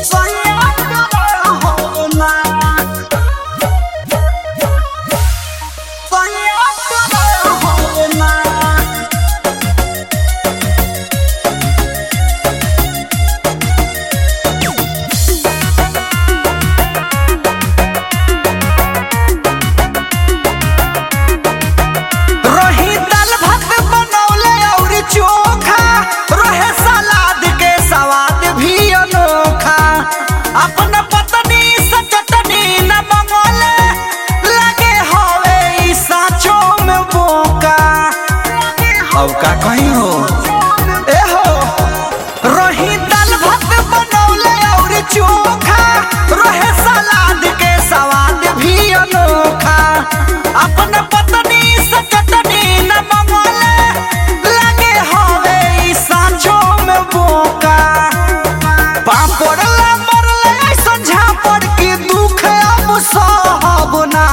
सैया हो ना सैया हो ना रही दाल भात बनौले और चोखा रहे सलाद के स्वाद भी अनोखा अपन पत्नी से चटनी न मंगोले लगे हवे ई साचो में बोका अब का कहीं हो ए हो रही दाल भात बनौले और चोखा रहे सलाद के स्वाद भी अनोखा अपन पत्नी से चटनी न मंगोले लगे हवे ई सांझो में बोका पापड़ ला मरले ऐसन झापड़ के दुख अब सहब ना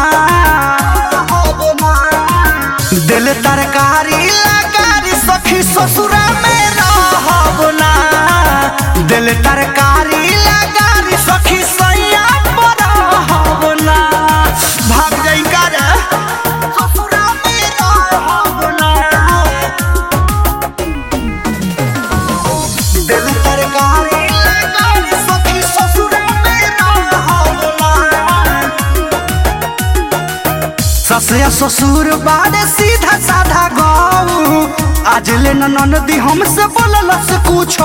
दिल तरकारी लगारी सखी ससुरा में रहब ना दिल तरकारी लगारी सखी सैया पर रहब ना भाग जाई का रे ससुरा में रहब ना दिल तरकारी लगारी सखी ससुरा में रहब ना सस या ससुर बाड़े सीधा साधा गौ आज ले न ननदी हमसे बोलल से पूछो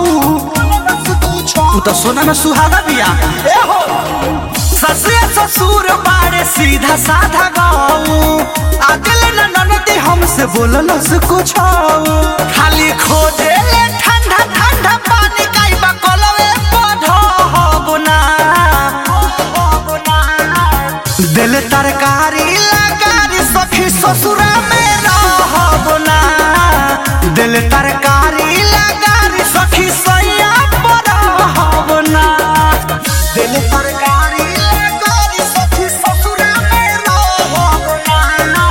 तू तो सोना में सुहागा बिया ए हो सस या ससुर बाड़े सीधा साधा गौ आज ले न ननदी हमसे बोलल से पूछो खाली खोजे ले ठंडा ठंडा पानी काइबा कोलवे पढ़ो हो ना दिल तरकारी लगारी सखी ससुरा में रहब ना दिल तरकारी लगारी सखी सैया पर रहब ना दिल तरकारी लगारी सखी ससुरा में रहब ना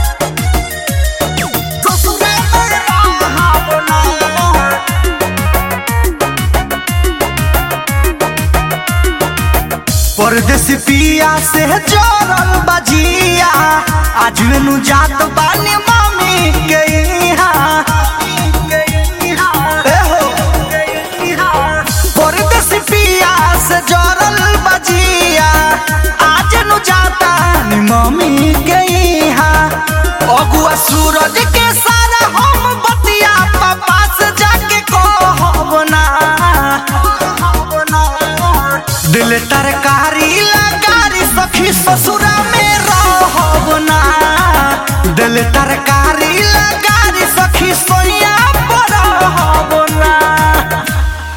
ससुरा में रहब ना परदेसी पिया से जोड़ल बजिया आज नु जात बानी मामी के यहाँ ए हो। परदेसी पिया से जोड़ल बजिया आज नु जाता नी मामी के यहाँ अगुआ सूरज के सारा हम बतिया पापा से जाके कहब ना दिल तरकारी लगारी सखी ससुरा में रहब ना दिल तरकारी